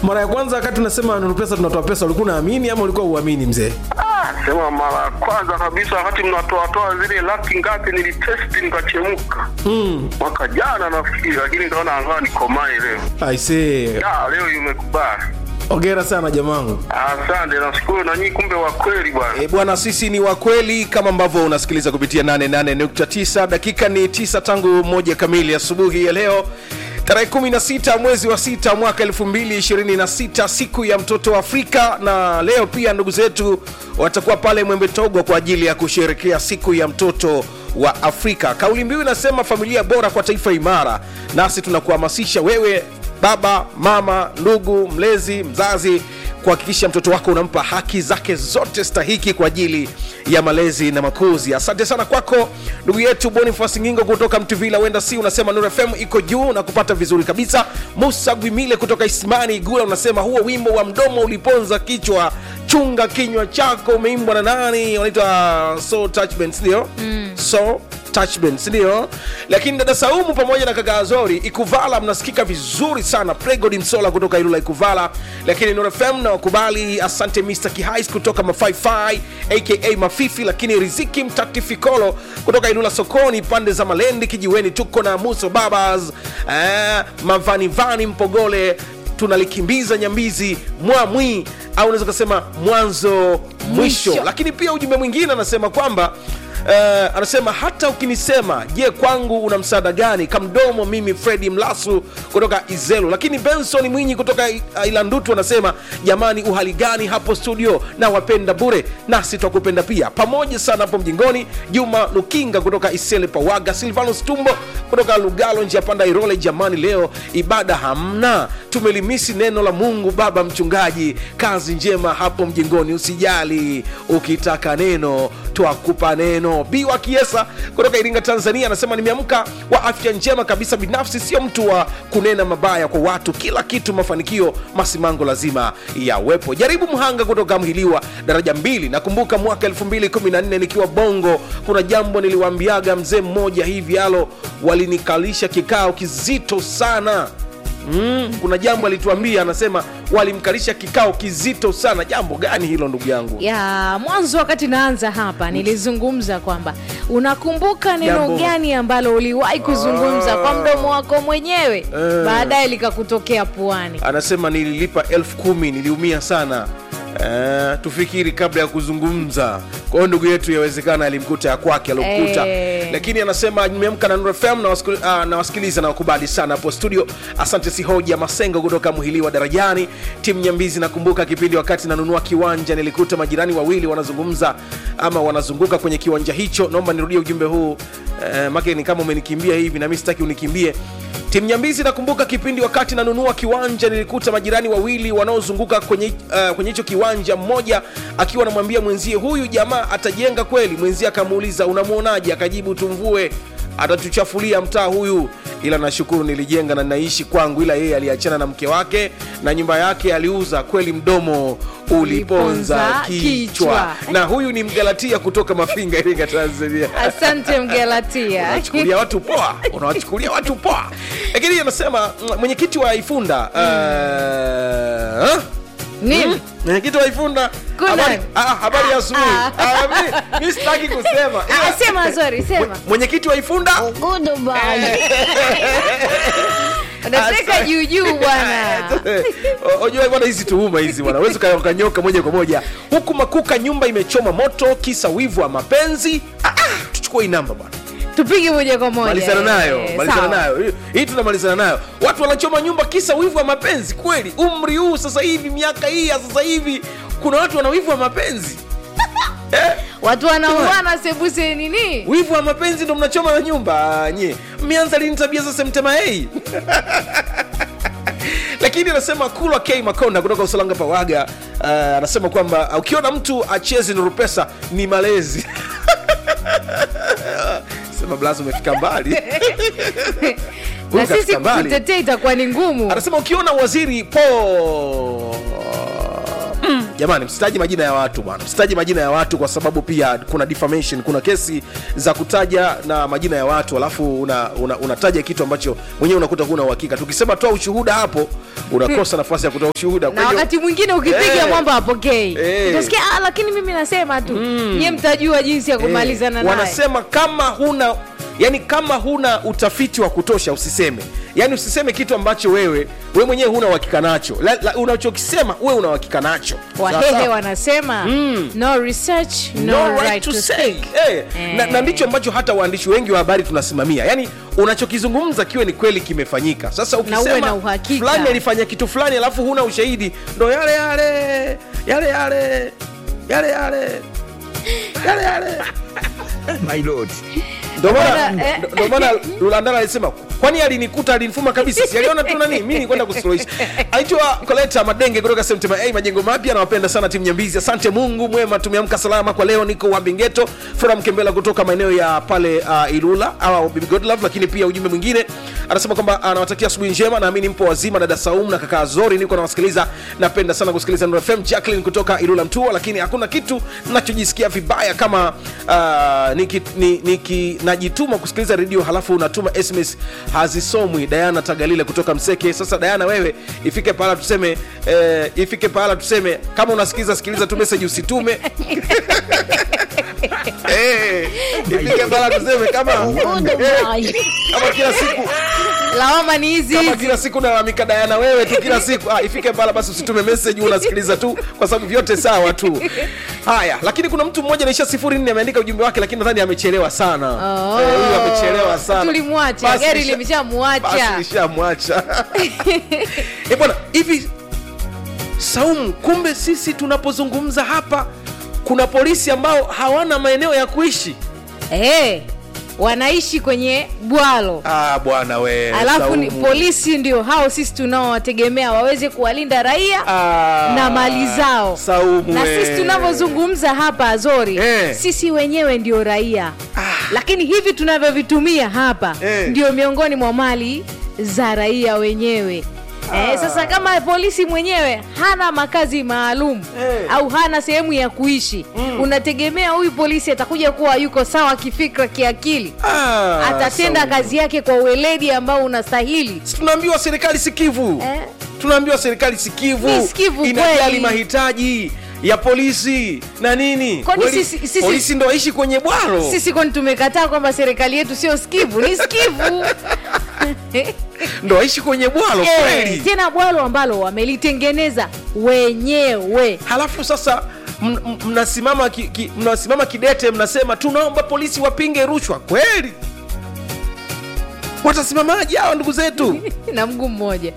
mara ya kwanza wakati unasema nuru pesa tunatoa pesa ulikuwa unaamini ama ulikuwa uamini mzee Ah, sema mara ya kwanza kabisa wakati mnatoatoa zile laki ngapi nilitesti nikachemka mm. mwaka jana nafikiri, lakini nikaona angaa nikomae leo. aisee Ya, leo imekubali. ongera sana jamangu Asante, nashukuru na nyinyi, kumbe wa kweli bwana. E, bwana sisi ni wakweli kama ambavyo unasikiliza kupitia 88.9 dakika ni 9 tangu moja kamili asubuhi ya leo tarehe 16 mwezi wa sita mwaka 2026 siku ya mtoto wa afrika na leo pia ndugu zetu watakuwa pale mwembe togo kwa ajili ya kusherekea siku ya mtoto wa afrika kauli mbiu inasema familia bora kwa taifa imara nasi tunakuhamasisha wewe baba mama ndugu mlezi mzazi kuhakikisha mtoto wako unampa haki zake zote stahiki kwa ajili ya malezi na makuzi asante sana kwako ndugu yetu bonifas ngingo kutoka mtuvila wenda si unasema nur fm iko juu na kupata vizuri kabisa musa gwimile kutoka ismani igula unasema huo wimbo wa mdomo uliponza kichwa chunga kinywa chako umeimbwa na nani wanaitwa so touchband sindio mm. so touchband sindio lakini dada saumu pamoja na kaka azori ikuvala mnasikika vizuri sana pregod msola kutoka ilula ikuvala lakini nurfm na wakubali asante mr kihais kutoka mafaifai aka mafifi lakini riziki mtatifikolo kutoka ilula sokoni pande za malendi kijiweni tuko na muso babas eh, mavanivani mpogole tunalikimbiza nyambizi mwamwi au unaweza ukasema mwanzo mwisho. Mwisho. lakini pia ujumbe mwingine anasema kwamba Uh, anasema hata ukinisema je kwangu una msaada gani kamdomo mimi fredi mlasu kutoka izelu lakini benson mwinyi kutoka I- ilandutu anasema jamani uhali gani hapo studio na wapenda bure nasi twakupenda pia pamoja sana hapo mjingoni juma lukinga kutoka isele pawaga silvanus tumbo kutoka lugalo njia panda irole jamani leo ibada hamna tumelimisi neno la mungu baba mchungaji kazi njema hapo mjingoni usijali ukitaka neno twakupa neno biwa kiesa kutoka iringa tanzania anasema nimeamka wa afya njema kabisa binafsi sio mtu wa kunena mabaya kwa watu kila kitu mafanikio masimango lazima yawepo jaribu mhanga kutoka mhiliwa daraja mbili nakumbuka mwaka 214 nikiwa bongo kuna jambo niliwaambiaga mzee mmoja hivi alo walinikalisha kikao kizito sana Mm, kuna jambo alituambia anasema walimkalisha kikao kizito sana jambo gani hilo ndugu yangu ya mwanzo wakati naanza hapa nilizungumza kwamba unakumbuka neno Jambo. gani ambalo uliwahi kuzungumza kwa mdomo wako mwenyewe Eh. baadaye likakutokea puani anasema nililipa elfu kumi niliumia sana Uh, tufikiri kabla ya kuzungumza kwa hiyo ndugu yetu yawezekana alimkuta ya kwake aliokuta Eh. lakini anasema nimeamka na Nuru FM na wasikil- ah, na wasikiliza na wakubali sana hapo studio asante sihoja masengo kutoka mhiliwa darajani timu nyambizi nakumbuka kipindi wakati nanunua kiwanja nilikuta majirani wawili wanazungumza ama wanazunguka kwenye kiwanja hicho naomba nirudie ujumbe huu uh, make ni kama umenikimbia hivi na mi sitaki unikimbie timu nyambizi nakumbuka kipindi wakati nanunua kiwanja nilikuta majirani wawili wanaozunguka kwenye uh, kwenye hicho kiwanja mmoja akiwa anamwambia mwenzie huyu jamaa atajenga kweli mwenzie akamuuliza unamwonaje akajibu tumvue atatuchafulia mtaa huyu ila nashukuru nilijenga na naishi kwangu ila yeye aliachana na mke wake na nyumba yake aliuza kweli mdomo uliponza Uliponza kichwa kichwa. na huyu ni mgalatia kutoka mafinga iringa tanzania asante mgelatia unawachukulia watu poa unawachukulia watu poa lakini anasema mm, mwenyekiti wa ifunda uh, nini mwenyekiti wa ifunda Kuna- habari, ah, habari ya asubuhi Ah. Ah, mi- mi sitaki kusema Ah, sema sorry sema mwenyekiti wa ifunda unateka juujuu bwana ojua bwana hizi tuhuma hizi bwana wezi ukanyoka moja kwa moja huku makuka nyumba imechoma moto kisa wivu wa mapenzi ah, ah, tuchukue hii namba bwana tupige moja kwa moja malizana nayo Eh, malizana sawa. nayo Hii- hii tunamalizana nayo watu wanachoma nyumba kisa wivu wa mapenzi kweli umri huu sasa hivi miaka hii ya sasa hivi kuna watu wana wivu wa mapenzi eh? watu wanauana sebuse nini wivu wa mapenzi ndo mnachoma na nyumba Ah, nye mmeanza lini tabia za semtema hei lakini anasema kulwa k makonda kutoka usalanga pawaga uh, anasema kwamba uh, ukiona mtu achezi nurupesa ni malezi sema blaza umefika mbali Huyu na sisi kafika mbali. kutetea itakuwa ni ngumu anasema ukiona waziri po mm, jamani msitaji majina ya watu bwana msitaji majina ya watu kwa sababu pia kuna defamation kuna kesi za kutaja na majina ya watu alafu unataja una, unataja kitu ambacho mwenyewe unakuta huna uhakika tukisema toa ushuhuda hapo unakosa nafasi ya kutoa ushuhuda Kwa na hiyo- wakati mwingine ukipiga Eh. mwamba apokei Eh. utasikia ah, lakini mimi nasema tu nyie mtajua jinsi ya kumalizana Eh, naye wanasema kama huna yani kama huna utafiti wa kutosha usiseme yani usiseme kitu ambacho wewe wewe mwenyewe huna uhakika nacho La- la- unachokisema wewe una uhakika nacho wahehe Sawa? wanasema no research no, no right, to say Eh, na, na ndicho ambacho hata waandishi wengi wa habari tunasimamia yaani unachokizungumza kiwe ni kweli kimefanyika sasa Na uwe ukisema na uhakika. fulani alifanya kitu fulani alafu huna ushahidi ndo yale yale yale yale yale yale yale yale My lord. Ndio maana Bwana, eh. ndo- ndio maana Lulandala alisema kwani alinikuta alinifuma kabisa si aliona tu nani mimi nikwenda kusuluhisha aitwa Koleta Madenge kutoka Semtema A majengo mapya nawapenda sana timu Nyambizi asante Mungu mwema tumeamka salama kwa leo niko Wabingeto Flora Mkembela kutoka maeneo ya pale uh, Ilula au Bibi Godlove lakini pia ujumbe mwingine anasema kwamba anawatakia asubuhi njema naamini mpo wazima dada Saum na kaka Zori niko nawasikiliza napenda sana kusikiliza Nuru FM Jacqueline kutoka Ilula Mtua lakini hakuna kitu nachojisikia vibaya kama uh, niki, ni, niki najituma kusikiliza redio halafu unatuma sms hazisomwi Diana Tagalile kutoka Mseke sasa Diana wewe ifike pahala tuseme eh, ifike pahala tuseme kama unasikiliza sikiliza tu message usitume Eh, ifike pahala tuseme kama eh, kama kila siku lawama ni hizi kama hizi kila siku nalalamika Diana wewe tu kila siku ah, ifike pala basi usitume message unasikiliza tu kwa sababu vyote sawa tu haya lakini kuna mtu mmoja naisha sifuri nne ameandika ujumbe wake lakini nadhani amechelewa sana Oh. Eh, huyu amechelewa sana Tulimwacha, Basi gari lisha- limeshamwacha. basi lishamwacha Eh, bwana hivi Saumu, kumbe sisi tunapozungumza hapa kuna polisi ambao hawana maeneo ya kuishi Eh, wanaishi kwenye bwalo ah, bwana we alafu ni, Saumu. polisi ndio hao sisi tunaowategemea waweze kuwalinda raia Ah, na mali zao Saumu na we. sisi tunavyozungumza hapa Azori Eh. sisi wenyewe ndio raia lakini hivi tunavyovitumia hapa Eh. ndio miongoni mwa mali za raia wenyewe Eh, sasa kama polisi mwenyewe hana makazi maalum Eh. au hana sehemu ya kuishi unategemea huyu polisi atakuja kuwa yuko sawa kifikra kiakili Ah, atatenda Saumu. kazi yake kwa uweledi ambao unastahili Si tunaambiwa serikali sikivu Eh. tunaambiwa serikali sikivu Ni sikivu inajali kweli. mahitaji ya polisi na nini Kwani Poli- sisi- sisi- polisi ndo waishi kwenye bwaro sisi kwani tumekataa kwamba serikali yetu sio skivu ni skivu ndo waishi kwenye bwaro Eh, kweli tena bwalo ambalo wamelitengeneza wenyewe halafu sasa m- m- mnasimama ki, ki, mnasimama kidete mnasema tunaomba polisi wapinge rushwa kweli watasimamaje hawa ndugu zetu na mguu mmoja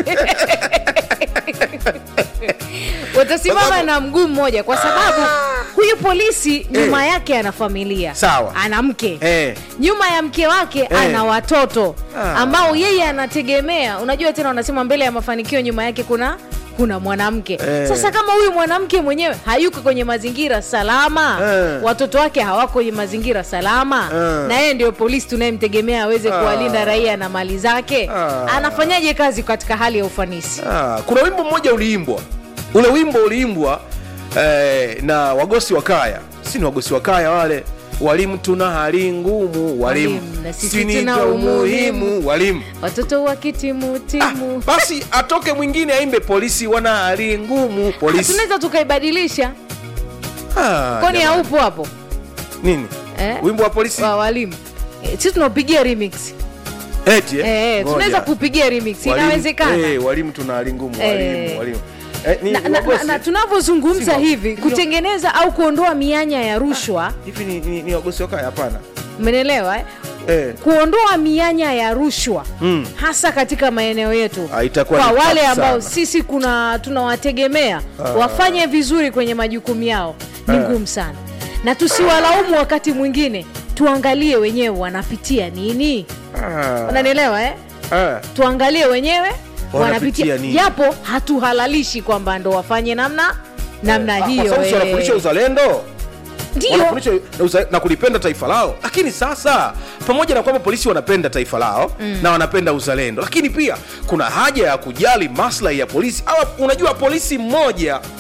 watasimama na mguu mmoja kwa sababu huyu polisi nyuma yake ana familia Sawa. ana mke Eh. nyuma ya mke wake ana watoto Ah. ambao yeye anategemea unajua tena wanasema mbele ya mafanikio nyuma yake kuna kuna mwanamke Eh. sasa kama huyu mwanamke mwenyewe hayuko kwenye mazingira salama Eh. watoto wake hawako kwenye mazingira salama Eh. na yeye ndio polisi tunayemtegemea aweze kuwalinda raia na mali zake Ah. anafanyaje kazi katika hali ya ufanisi Ah, kuna wimbo mmoja uliimbwa ule wimbo uliimbwa eh, na wagosi wa kaya si ni wagosi wa kaya wale walimu tuna hali ngumu walimu Walimu, na sisi Si ni tuna ndio umuhimu. walimu watoto ah, wakitimutimu basi atoke mwingine aimbe polisi wana hali ngumu polisi tunaweza tukaibadilisha ah, kwani jamani. haupo hapo nini Eh? wimbo wa polisi wa walimu Eh, sisi tunaupigia remix eti eh? eh, Ngoja. tunaweza kupigia remix Walimu- inawezekana eh, walimu tuna hali ngumu Eh. walimu walimu eh, ni na, na, na, wagosi? na tunavyozungumza Si wa- hivi hivi wa- kutengeneza au kuondoa mianya ya rushwa hivi ni, ni, ni wagosi wa kaya hapana umenelewa eh? eh. kuondoa mianya ya rushwa Mm. hasa katika maeneo yetu Ah, itakuwa kwa ni wale tough ambao sana. sisi kuna tunawategemea wafanye vizuri kwenye majukumu yao ni Ah. ngumu sana na tusiwalaumu wakati mwingine tuangalie wenyewe wanapitia nini ah. unanielewa eh? ah. tuangalie wenyewe Wanapitia wanapitia nini? japo hatuhalalishi kwamba ndo wafanye namna namna Ah, kwa hiyo sababu si eh. wanafundisha uzalendo ndio wanafundisha na, uza, na kulipenda taifa lao lakini sasa pamoja na kwamba polisi wanapenda taifa lao mm. na wanapenda uzalendo lakini pia kuna haja ya kujali maslahi ya polisi Awa, unajua polisi mmoja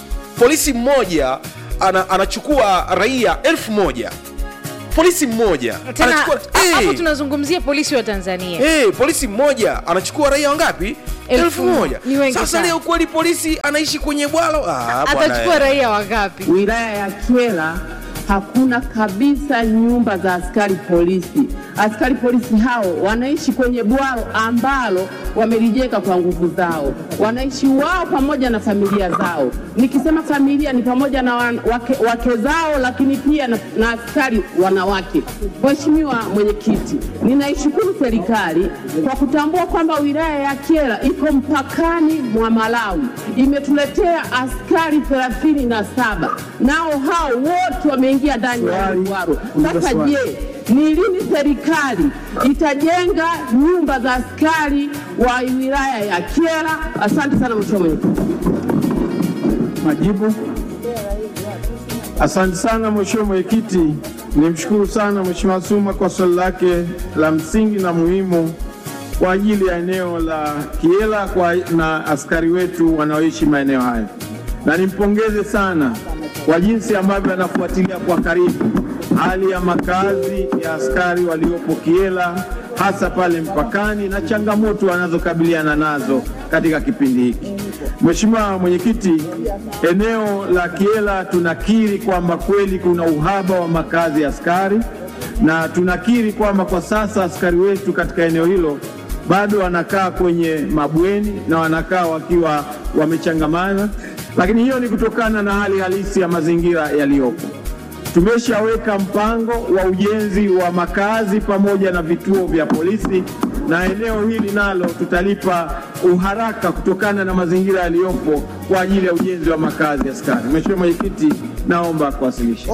polisi mmoja ana, anachukua raia elfu moja polisi mmoja tena anachukua ha- hapo Eh, tunazungumzia polisi wa tanzania eh, polisi mmoja anachukua raia wangapi Elfu elfu moja. moja Ni wengi sasa sana. leo kweli polisi anaishi kwenye bwalo ah, bwana, atachukua eh. raia wangapi wilaya ya Kyela hakuna kabisa nyumba za askari polisi. Askari polisi hao wanaishi kwenye bwalo ambalo wamelijenga kwa nguvu zao, wanaishi wao pamoja na familia zao. Nikisema familia ni pamoja na wan, wake, wake zao, lakini pia na, na askari wanawake. Mheshimiwa Mwenyekiti, ninaishukuru serikali kwa kutambua kwamba wilaya ya Kyela iko mpakani mwa Malawi, imetuletea askari thelathini na saba nao hao wote wameingia ndani ya Ruaru. Sasa je, ni lini serikali itajenga nyumba za askari wa wilaya ya Kyela? Asante sana Mheshimiwa Mwenyekiti. Majibu. Asante sana Mheshimiwa Mwenyekiti, nimshukuru sana Mheshimiwa Suma kwa swali lake la msingi na muhimu kwa ajili ya eneo la Kiela kwa na askari wetu wanaoishi maeneo haya, na nimpongeze sana kwa jinsi ambavyo anafuatilia kwa karibu hali ya makazi ya askari waliopo Kiela, hasa pale mpakani na changamoto wanazokabiliana nazo katika kipindi hiki. Mheshimiwa Mwenyekiti, eneo la Kiela tunakiri kwamba kweli kuna uhaba wa makazi ya askari na tunakiri kwamba kwa sasa askari wetu katika eneo hilo bado wanakaa kwenye mabweni na wanakaa wakiwa wamechangamana, lakini hiyo ni kutokana na hali halisi ya mazingira yaliyopo. Tumeshaweka mpango wa ujenzi wa makazi pamoja na vituo vya polisi, na eneo hili nalo tutalipa uharaka kutokana na mazingira yaliyopo kwa ajili ya ujenzi wa makazi ya askari. Mheshimiwa Mwenyekiti, naomba kuwasilisha.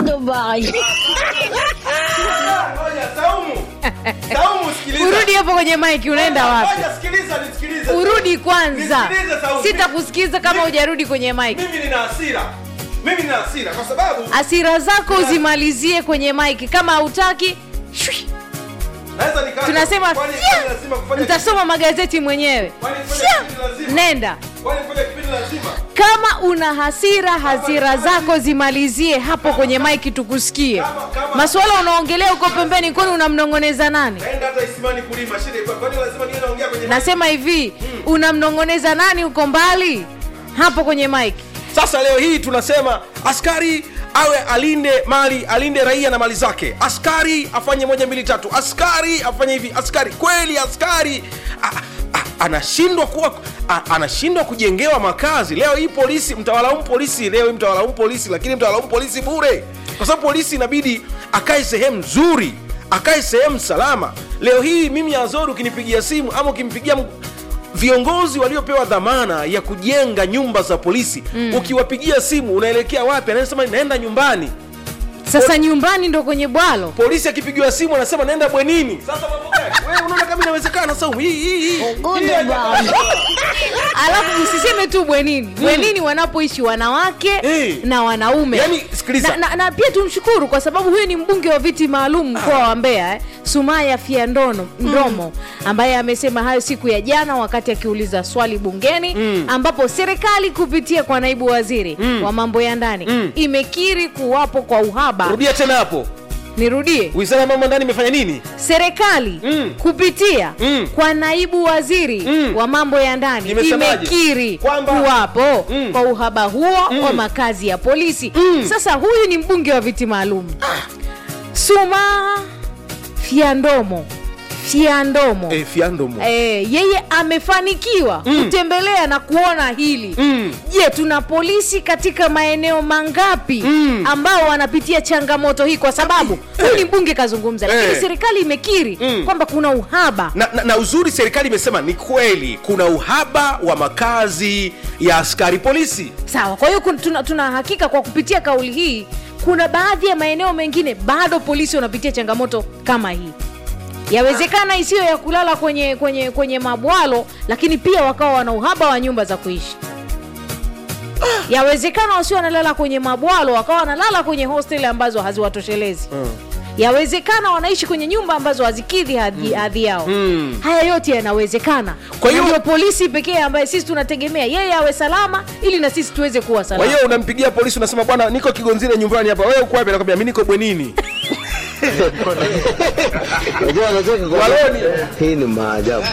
urudi hapo kwenye mike unaenda wapi urudi kwanza Nisikilize Saumu. sitakusikiza kama hujarudi kwenye mike mimi nina hasira mimi nina hasira kwa sababu asira zako uzimalizie kwenye mike kama hautaki shwi, naweza nika tunasema kwani fya, kwani lazima kufanya nitasoma magazeti mwenyewe Kwani kufanya Fya, kipindi lazima? nenda kwani kufanya kipindi lazima kama una hasira hasira zako zimalizie hapo kwenye maiki tukusikie masuala unaongelea uko pembeni kwani unamnong'oneza nani naenda hata isimani kulima shida iko kwani lazima niwe naongea kwenye nasema hivi unamnong'oneza nani uko mbali hapo kwenye maiki sasa leo hii tunasema askari awe alinde mali alinde raia na mali zake askari afanye moja mbili tatu askari afanye hivi askari kweli askari a, a, anashindwa kuwa a, anashindwa kujengewa makazi leo hii polisi mtawalaumu polisi leo hii mtawalaumu polisi lakini mtawalaumu polisi bure kwa sababu polisi inabidi akae sehemu nzuri akae sehemu salama leo hii mimi azori ukinipigia simu ama ukimpigia m- viongozi waliopewa dhamana ya kujenga nyumba za polisi mm. ukiwapigia simu unaelekea wapi anasema naenda nyumbani sasa nyumbani ndo kwenye bwalo polisi akipigiwa simu anasema naenda bwenini sasa mambo gani wewe unaona kama inawezekana saumu hii hii hii Hii haja- alafu usiseme tu bwenini bwenini wanapoishi wanawake Eh. na wanaume Yaani, sikiliza. na, na, na pia tumshukuru kwa sababu huyu ni mbunge wa viti maalum mkoa wa mbeya eh, sumaya fiandono mdomo ambaye amesema hayo siku ya jana wakati akiuliza swali bungeni ambapo serikali kupitia kwa naibu waziri wa mambo ya ndani imekiri kuwapo kwa uhaba rudia tena hapo nirudie wizara ya mambo ya ndani imefanya nini serikali Mm. kupitia Mm. kwa naibu waziri Mm. wa mambo ya ndani Imesemaje? imekiri Kwamba- kuwapo Mm. kwa uhaba huo wa makazi ya polisi sasa huyu ni mbunge wa viti maalum suma fiandomo fiandomo eh, fiandomo Eh, yeye amefanikiwa kutembelea na kuona hili Mm. je tuna polisi katika maeneo mangapi ambao wanapitia changamoto hii kwa sababu huyu ni mbunge kazungumza lakini Eh. serikali imekiri Mm. kwamba kuna uhaba na, na, na uzuri serikali imesema ni kweli kuna uhaba wa makazi ya askari polisi sawa kwa hiyo kun- tuna, tuna hakika kwa kupitia kauli hii kuna baadhi ya maeneo mengine bado polisi wanapitia changamoto kama hii yawezekana isiyo ya kulala kwenye kwenye kwenye mabwalo lakini pia wakawa wana uhaba wa nyumba za kuishi yawezekana wasio wanalala kwenye mabwalo wakawa wanalala kwenye hostel ambazo haziwatoshelezi yawezekana wanaishi kwenye nyumba ambazo hazikidhi hadhi, hadhi yao haya yote yanawezekana Kwa hiyo- ndio polisi pekee ambaye sisi tunategemea yeye awe salama ili na sisi tuweze kuwa kwa salama hiyo unampigia polisi unasema bwana niko kigonzile nyumbani hapa wewe uko wapi anakwambia mi niko bwenini Unajua anacheka kwa Waloni. hii ni maajabu.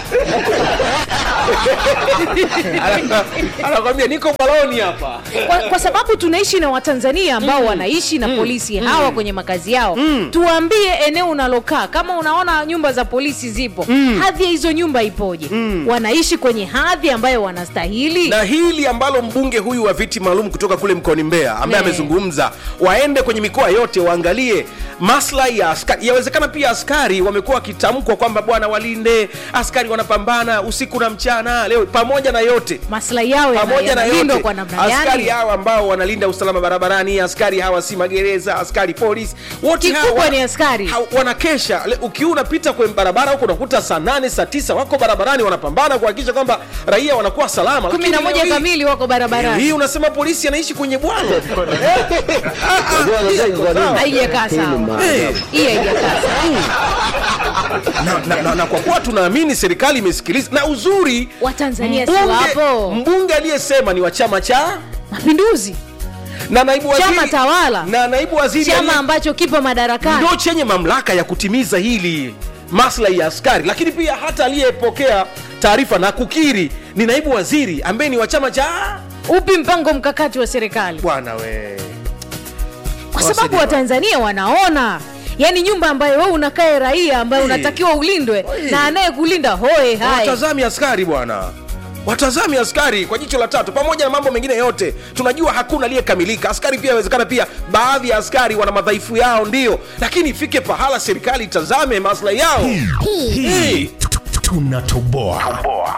Ana- anakwambia niko baloni hapa kwa, kwa sababu tunaishi na watanzania ambao wanaishi na polisi hawa kwenye makazi yao tuambie eneo unalokaa kama unaona nyumba za polisi zipo hadhi ya hizo nyumba ipoje wanaishi kwenye hadhi ambayo wanastahili na hili ambalo mbunge huyu wa viti maalum kutoka kule mkoani Mbeya ambaye Ne. amezungumza, waende kwenye mikoa yote waangalie maslahi ya askari. Yawezekana pia askari wamekuwa wakitamkwa kwamba bwana, walinde askari, wanapambana usiku na mchana. Leo pamoja na yote maslahi yao yana- pamoja na yanalindwa yote kwa namna askari gani hawa ambao wanalinda usalama barabarani, askari hawa si magereza, askari polisi, wote Kikubwa hawa ni askari. ha- wanakesha. Le- Ukiwa unapita kwenye barabara huko unakuta saa nane saa tisa wako barabarani wanapambana kuhakikisha kwamba raia wanakuwa salama. kumi Lakini na leo moja hii- kamili wako hii barabarani unasema polisi anaishi kwenye bwalo Unajua anacheka kwa nini? haijakaa Hii ni sawa maajabu. hii haijakaa sawa na, na, na, na kwa kuwa tunaamini serikali imesikiliza na uzuri watanzania si mbunge, wapo mbunge aliyesema ni wa chama cha mapinduzi na naibu waziri, Chama tawala. na naibu waziri chama aliye- ambacho kipo madarakani ndo chenye mamlaka ya kutimiza hili maslahi ya askari lakini pia hata aliyepokea taarifa na kukiri ni naibu waziri ambaye ni wa chama cha upi mpango mkakati wa serikali bwana we kwa sababu Wasaidia. watanzania wanaona yaani nyumba ambayo wewe unakae raia ambayo Hey. unatakiwa ulindwe Hey. na anayekulinda hoe hai watazami askari bwana watazami askari kwa jicho la tatu pamoja na mambo mengine yote tunajua hakuna aliyekamilika askari pia inawezekana pia baadhi ya askari wana madhaifu yao ndio lakini ifike pahala serikali itazame maslahi yao hii tunatoboa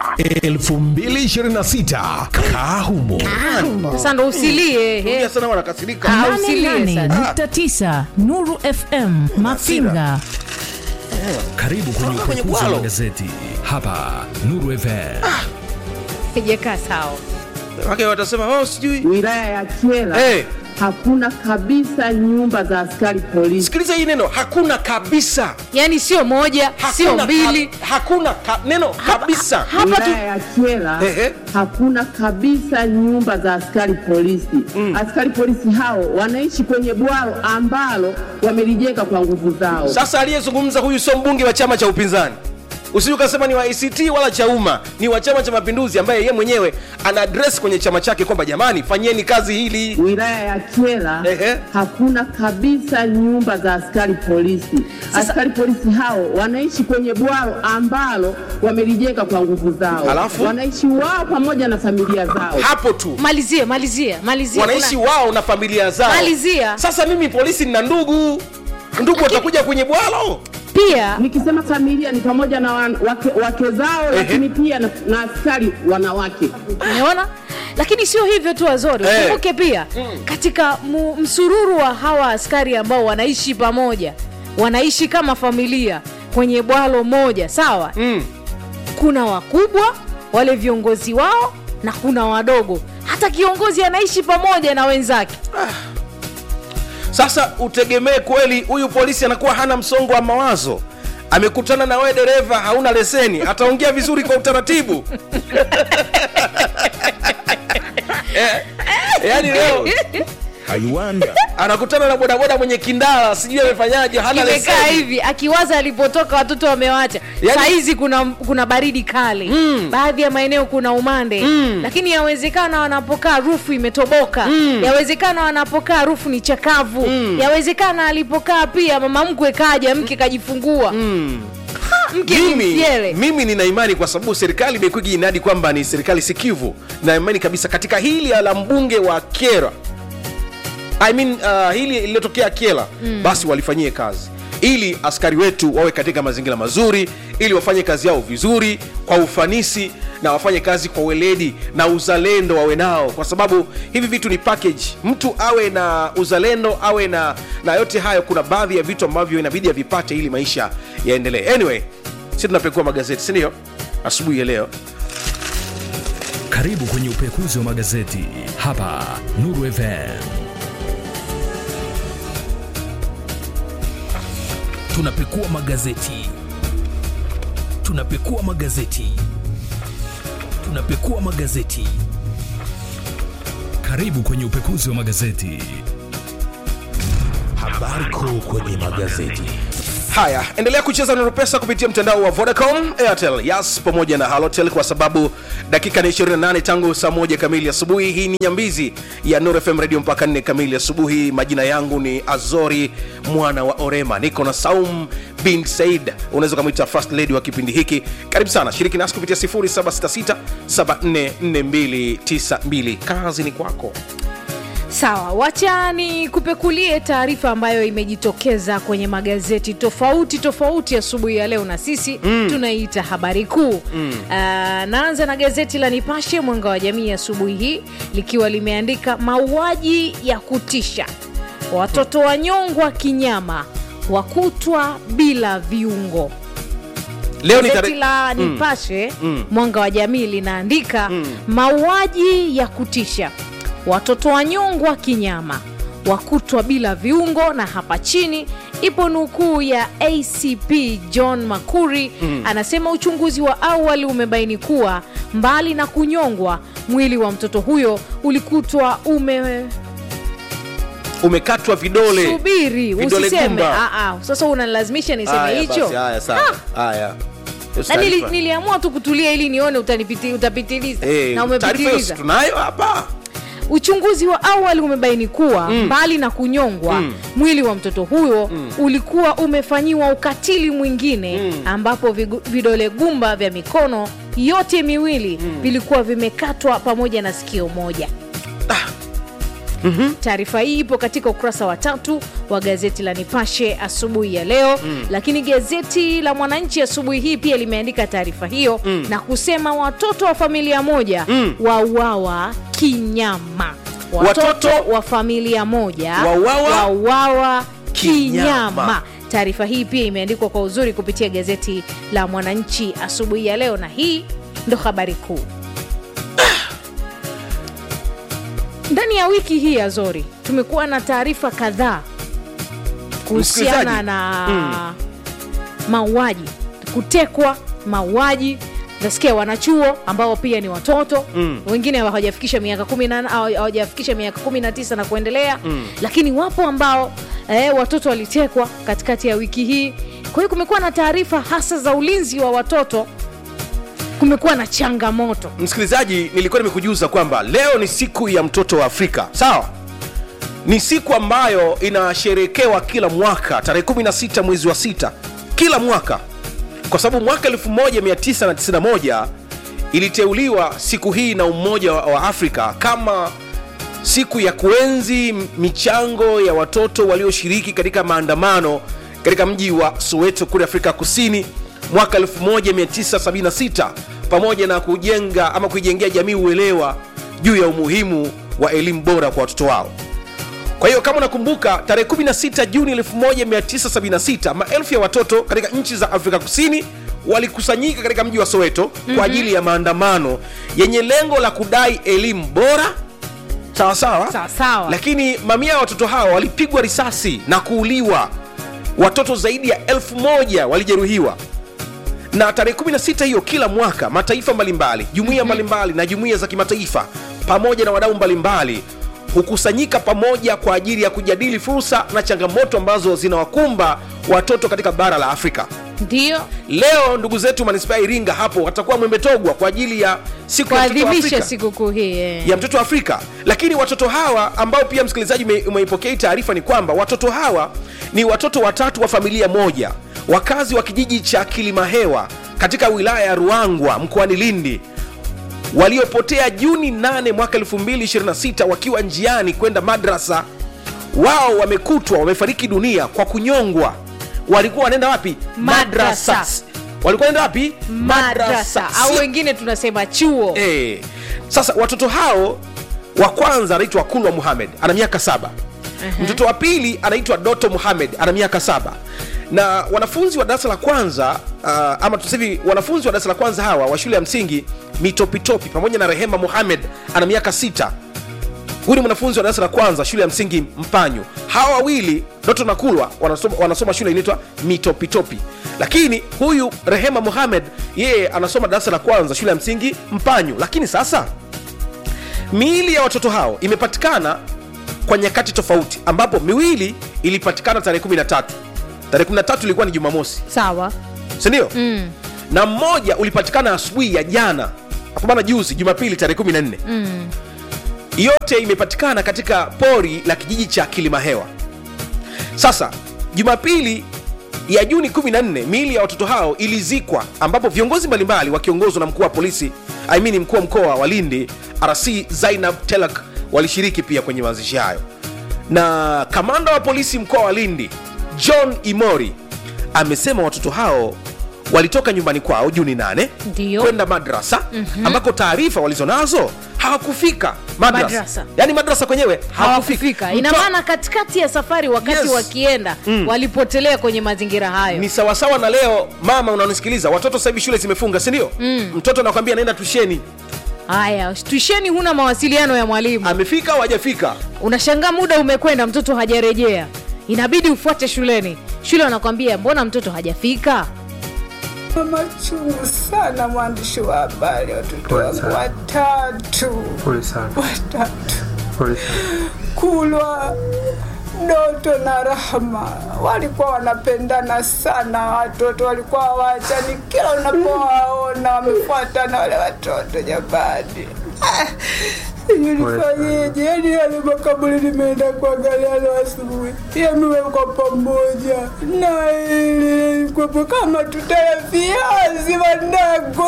2026 kaa humo sasa ndo usilie Rudia he. sana wanakasirika Ah, usilie sasa. 88.9 Nuru FM Mafinga. karibu kwenye kwenye upekuzi wa bwalo. magazeti hapa Nuru FM haijakaa sawa wake watasema oh, sijui wilaya ya Kyela hey, hakuna kabisa nyumba za askari polisi. sikiliza hii neno hakuna kabisa yaani sio moja sio hakuna, mbili ka, hakuna ka, neno kabisa hapa tu wilaya ya Kyela Ehe. hakuna kabisa nyumba za askari polisi. Askari polisi hao wanaishi kwenye bwalo ambalo wamelijenga kwa nguvu zao. sasa aliyezungumza huyu sio mbunge wa chama cha upinzani usije ukasema ni wa act wala cha umma ni wa chama cha mapinduzi ambaye ye mwenyewe ana address kwenye chama chake kwamba jamani fanyeni kazi hili wilaya ya Kyela Ehe. hakuna kabisa nyumba za askari polisi. Askari polisi hao wanaishi kwenye bwalo ambalo wamelijenga kwa nguvu zao. Alafu? wanaishi wao pamoja na familia zao. hapo tu malizia malizia malizia wanaishi Kuna- wao na familia zao Malizia. sasa mimi polisi nina ndugu ndugu watakuja kwenye bwalo pia Nikisema familia ni pamoja na wan, wake, wake zao, lakini pia na, na askari wanawake. umeona lakini sio hivyo tu wazori Eh. ukumbuke pia katika mu, msururu wa hawa askari ambao wanaishi pamoja wanaishi kama familia kwenye bwalo moja sawa mm. kuna wakubwa wale viongozi wao na kuna wadogo hata kiongozi anaishi pamoja na wenzake sasa utegemee kweli huyu polisi anakuwa hana msongo wa mawazo amekutana na wewe dereva hauna leseni ataongea vizuri kwa utaratibu Eh, yaani leo aiwanda anakutana na bodaboda mwenye kindala sijui amefanyaje hana imekaa leseni hivi akiwaza alipotoka watoto wamewacha Yaani- saa hizi kuna, kuna baridi kali mm. baadhi ya maeneo kuna umande mm. lakini yawezekana wanapokaa rufu imetoboka mm. yawezekana wanapokaa rufu ni chakavu mm. yawezekana alipokaa pia mama mkwe kaja mke kajifungua mm. mke ni mimi, mfyele mimi nina imani kwa sababu serikali imekuwa ikiinadi kwamba ni serikali sikivu na imani kabisa katika hili la mbunge wa kera I mean, uh, hili lililotokea kiela mm. basi walifanyie kazi ili askari wetu wawe katika mazingira mazuri ili wafanye kazi yao vizuri kwa ufanisi na wafanye kazi kwa weledi na uzalendo wawe nao kwa sababu hivi vitu ni package mtu awe na uzalendo awe na na yote hayo kuna baadhi ya vitu ambavyo inabidi avipate ili maisha yaendelee anyway si tunapekua magazeti sindio asubuhi ya leo karibu kwenye upekuzi wa magazeti hapa Nuru FM tunapekua magazeti tunapekua magazeti tunapekua magazeti karibu kwenye upekuzi wa magazeti Habari kuu kwenye magazeti. haya endelea kucheza nuru pesa kupitia mtandao wa vodacom airtel yas pamoja na halotel kwa sababu dakika ni 28 tangu saa moja kamili asubuhi hii ni nyambizi ya nuru fm radio mpaka 4 kamili asubuhi majina yangu ni azori mwana wa orema niko na saum bin said unaweza ukamwita first lady wa kipindi hiki karibu sana shiriki nasi kupitia 0766744292 kazi ni kwako sawa wacha ni kupekulie taarifa ambayo imejitokeza kwenye magazeti tofauti tofauti asubuhi ya leo na sisi mm. tunaiita habari kuu mm. uh, naanza na gazeti la nipashe mwanga wa jamii asubuhi hii likiwa limeandika mauaji ya kutisha watoto wanyongwa kinyama wakutwa bila viungo leo ni gazeti tare- la Mm. nipashe Mm. mwanga wa jamii linaandika mauaji ya kutisha watoto wanyongwa kinyama wakutwa bila viungo na hapa chini ipo nukuu ya acp john makuri Mm. anasema uchunguzi wa awali umebaini kuwa mbali na kunyongwa mwili wa mtoto huyo ulikutwa ume umekatwa vidole subiri Vidole usiseme gumba. Ah, ah. sasa unalazimisha niseme Haya hicho basi, haya sawa haya Hiyo na nili, taarifa. niliamua tu kutulia ili nione utanipiti, utapitiliza Eh, na taarifa hiyo umepitiliza si tunayo hapa uchunguzi wa awali umebaini kuwa mm. mbali na kunyongwa Mm. mwili wa mtoto huyo mm. ulikuwa umefanyiwa ukatili mwingine mm. ambapo vigu, vidole gumba vya mikono yote miwili mm. vilikuwa vimekatwa pamoja na sikio moja mm-hmm. taarifa hii ipo katika ukurasa wa tatu wa gazeti la nipashe asubuhi ya leo mm. lakini gazeti la mwananchi asubuhi hii pia limeandika taarifa hiyo mm. na kusema watoto wa familia moja mm. wauawa kinyama watoto, Watoto wa familia moja wauawa wauawa kinyama. kinyama taarifa hii pia imeandikwa kwa uzuri kupitia gazeti la mwananchi asubuhi ya leo na hii ndo habari kuu ndani ya wiki hii ya zori tumekuwa na taarifa kadhaa kuhusiana Msikilizaji. na Mm. mauaji kutekwa mauaji nasikia wanachuo ambao pia ni watoto Mm. wengine hawajafikisha miaka kumi na hawa- hawajafikisha miaka kumi na tisa na kuendelea Mm. lakini wapo ambao eh, watoto walitekwa katikati ya wiki hii kwa hiyo kumekuwa na taarifa hasa za ulinzi wa watoto kumekuwa na changamoto msikilizaji nilikuwa nimekujuza kwamba leo ni siku ya mtoto wa afrika sawa ni siku ambayo inasherekewa kila mwaka tarehe 16 mwezi wa sita kila mwaka kwa sababu mwaka 1991 iliteuliwa siku hii na umoja wa wa afrika kama siku ya kuenzi michango ya watoto walioshiriki katika maandamano katika mji wa soweto kule afrika kusini mwaka 1976 pamoja na kujenga ama kuijengea jamii uelewa juu ya umuhimu wa elimu bora kwa watoto wao kwa hiyo kama unakumbuka tarehe 16 juni 1976 maelfu ya watoto katika nchi za afrika kusini walikusanyika katika mji wa soweto mm-hmm. kwa ajili ya maandamano yenye lengo la kudai elimu bora sawa sawa Sawa sawa. lakini mamia ya watoto hawa walipigwa risasi na kuuliwa watoto zaidi ya elfu moja walijeruhiwa na tarehe 16 hiyo kila mwaka mataifa mbalimbali jumuiya mbalimbali na jumuiya za kimataifa pamoja na wadau mbalimbali hukusanyika pamoja kwa ajili ya kujadili fursa na changamoto ambazo zinawakumba watoto katika bara la afrika ndio leo ndugu zetu manispaa ya iringa hapo watakuwa mwembetogwa kwa ajili ya siku ya mtoto wa kuadhimisha afrika sikukuu hii eh. ya mtoto wa afrika lakini watoto hawa ambao pia msikilizaji ume- umeipokea hii taarifa ni kwamba watoto hawa ni watoto watatu wa familia moja wakazi wa kijiji cha kilimahewa katika wilaya ya ruangwa mkoani lindi waliopotea juni 8 mwaka 226 wakiwa njiani kwenda madrasa wao wamekutwa wamefariki dunia kwa kunyongwa walikuwa wanaenda wapi Madrasa. walikuwa wanaenda wapi madrasa au Si- wengine tunasema chuo Eh, sasa watoto hao wa kwanza anaitwa kulwa muhamed ana miaka saba mtoto wa pili anaitwa doto muhamed ana miaka saba na wanafunzi wa darasa la kwanza uh, ama tusahivi wanafunzi wa darasa la kwanza hawa wa shule ya msingi mitopitopi pamoja na rehema muhamed ana miaka sita huyu ni mwanafunzi wa darasa la kwanza shule ya msingi mpanyu hawa wawili doto na kulwa wanasoma, wanasoma shule inaitwa mitopitopi lakini huyu rehema muhamed yeye anasoma darasa la kwanza shule ya msingi mpanyu lakini sasa miili ya watoto hao imepatikana kwa nyakati tofauti ambapo miwili ilipatikana tarehe 13 tarehe 13 ilikuwa ni jumamosi sawa sindio mm. na mmoja ulipatikana asubuhi ya jana apambana juzi jumapili tarehe 14 mm. yote imepatikana katika pori la kijiji cha kilimahewa sasa jumapili ya juni 14 miili ya watoto hao ilizikwa ambapo viongozi mbalimbali wakiongozwa na mkuu wa polisi I mean mkuu wa mkoa wa lindi rc zainab telak walishiriki pia kwenye mazishi hayo na kamanda wa polisi mkoa wa lindi john imori amesema watoto hao walitoka nyumbani kwao juni 8 Ndio. kwenda madrasa Mhm. ambako taarifa walizonazo hawakufika madrasa, Madrasa. yaani madrasa kwenyewe hawakufika ina Mto- maana katikati ya safari wakati Yes. wakienda Mm. walipotelea kwenye mazingira hayo ni sawasawa na leo mama unanisikiliza watoto sasa hivi shule zimefunga sindio Mm. mtoto anakwambia naenda tusheni haya tuisheni huna mawasiliano ya mwalimu amefika au hajafika unashangaa muda umekwenda mtoto hajarejea inabidi ufuate shuleni shule wanakwambia mbona mtoto hajafika machungu sana mwandishi wa habari watoto wangu watatu watatu kulwa doto na rahma walikuwa wanapendana sana watoto walikuwa wachani kila unapowaona wamefuatana wale watoto jamani Ah, sijui nifanyeje yani yale makaburi nimeenda kuangalia leo asubuhi yamewekwa pamoja na ili kwepo kama tutaya viazi wanangu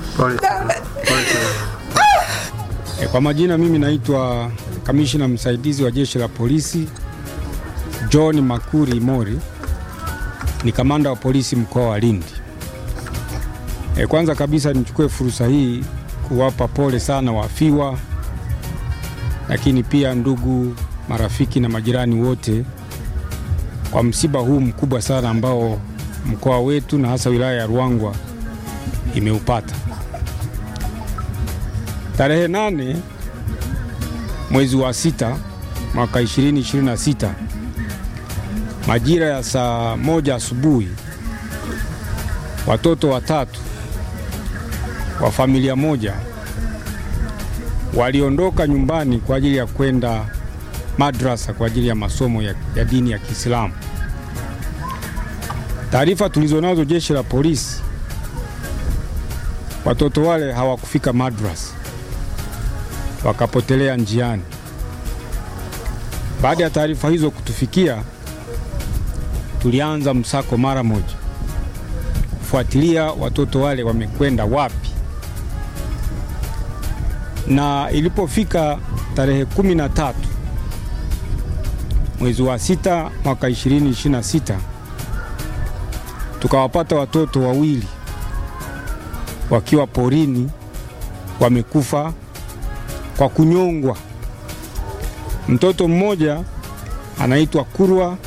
E, kwa majina mimi naitwa kamishina msaidizi wa jeshi la polisi John Makuri Mori, ni kamanda wa polisi mkoa wa Lindi. E, kwanza kabisa nichukue fursa hii kuwapa pole sana wafiwa, lakini pia ndugu, marafiki na majirani wote kwa msiba huu mkubwa sana ambao mkoa wetu na hasa wilaya ya Ruangwa imeupata. Tarehe nane mwezi wa sita mwaka 2026 majira ya saa moja asubuhi, watoto watatu wa familia moja waliondoka nyumbani kwa ajili ya kwenda madrasa kwa ajili ya masomo ya, ya dini ya Kiislamu. Taarifa tulizonazo jeshi la polisi, watoto wale hawakufika madrasa wakapotelea njiani. Baada ya taarifa hizo kutufikia, tulianza msako mara moja kufuatilia watoto wale wamekwenda wapi, na ilipofika tarehe kumi na tatu mwezi wa sita mwaka 2026 tukawapata watoto wawili wakiwa porini wamekufa kwa kunyongwa. Mtoto mmoja anaitwa Kurwa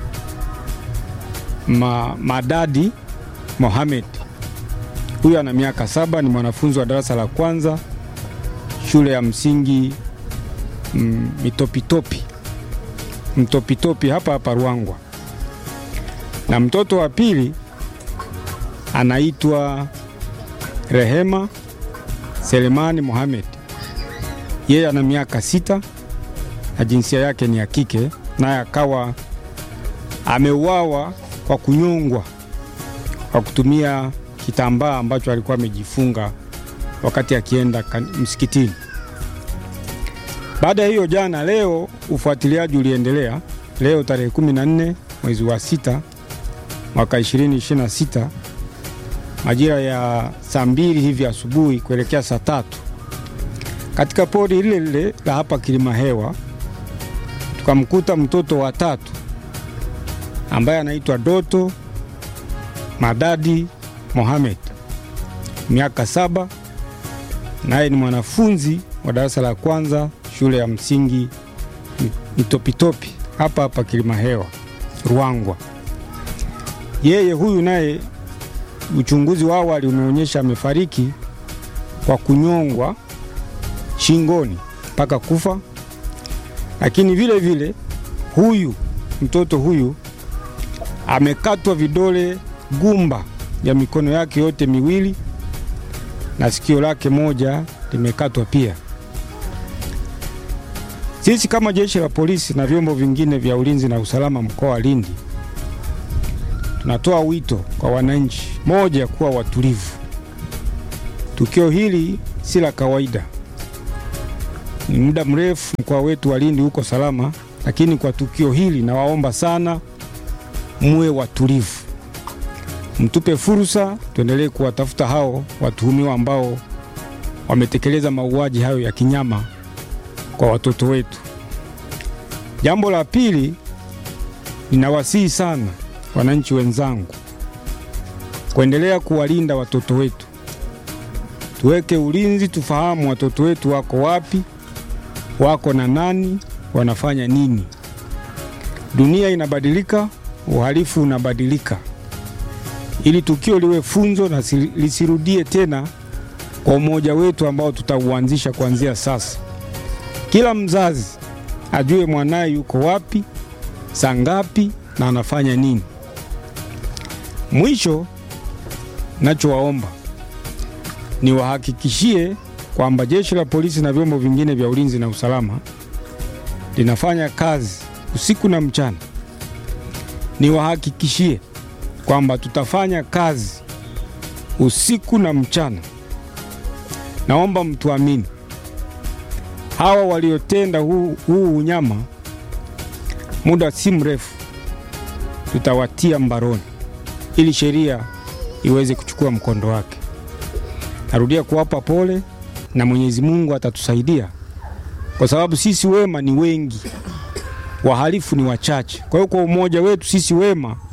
Ma, Madadi Mohamed. Huyu ana miaka saba, ni mwanafunzi wa darasa la kwanza shule ya msingi mm, Mitopitopi Mtopitopi hapa hapa Ruangwa, na mtoto wa pili anaitwa Rehema Selemani Mohamed yeye ana miaka sita na jinsia yake ni ya kike, naye akawa ameuawa kwa kunyongwa kwa kutumia kitambaa ambacho alikuwa amejifunga wakati akienda kan- msikitini. Baada ya hiyo, jana leo ufuatiliaji uliendelea. Leo tarehe 14 mwezi wa sita mwaka 2026 majira ya saa mbili hivi asubuhi kuelekea saa tatu katika pori lile lile la hapa Kilimahewa tukamkuta mtoto wa tatu ambaye anaitwa Doto Madadi Mohamed, miaka saba, naye ni mwanafunzi wa darasa la kwanza shule ya msingi Mitopitopi hapa hapa Kilimahewa Ruangwa. Yeye huyu naye uchunguzi wa awali umeonyesha amefariki kwa kunyongwa shingoni mpaka kufa lakini vile vile huyu mtoto huyu amekatwa vidole gumba ya mikono yake yote miwili na sikio lake moja limekatwa pia. Sisi kama jeshi la polisi na vyombo vingine vya ulinzi na usalama mkoa wa Lindi tunatoa wito kwa wananchi, moja, kuwa watulivu. Tukio hili si la kawaida, ni muda mrefu mkoa wetu wa Lindi uko salama, lakini kwa tukio hili nawaomba sana muwe watulivu, mtupe fursa, tuendelee kuwatafuta hao watuhumiwa ambao wametekeleza mauaji hayo ya kinyama kwa watoto wetu. Jambo la pili, ninawasihi sana wananchi wenzangu kuendelea kuwalinda watoto wetu. Tuweke ulinzi, tufahamu watoto wetu wako wapi, wako na nani, wanafanya nini. Dunia inabadilika, uhalifu unabadilika. Ili tukio liwe funzo na si- lisirudie tena kwa umoja wetu ambao tutauanzisha kuanzia sasa. Kila mzazi ajue mwanaye yuko wapi, saa ngapi na anafanya nini. Mwisho, nachowaomba niwahakikishie kwamba jeshi la polisi na vyombo vingine vya ulinzi na usalama linafanya kazi usiku na mchana. Niwahakikishie kwamba tutafanya kazi usiku na mchana. Naomba mtuamini, hawa waliotenda huu, huu unyama, muda si mrefu tutawatia mbaroni ili sheria iweze kuchukua mkondo wake. Narudia kuwapa pole na Mwenyezi Mungu atatusaidia, kwa sababu sisi wema ni wengi, wahalifu ni wachache. Kwa hiyo kwa umoja wetu sisi wema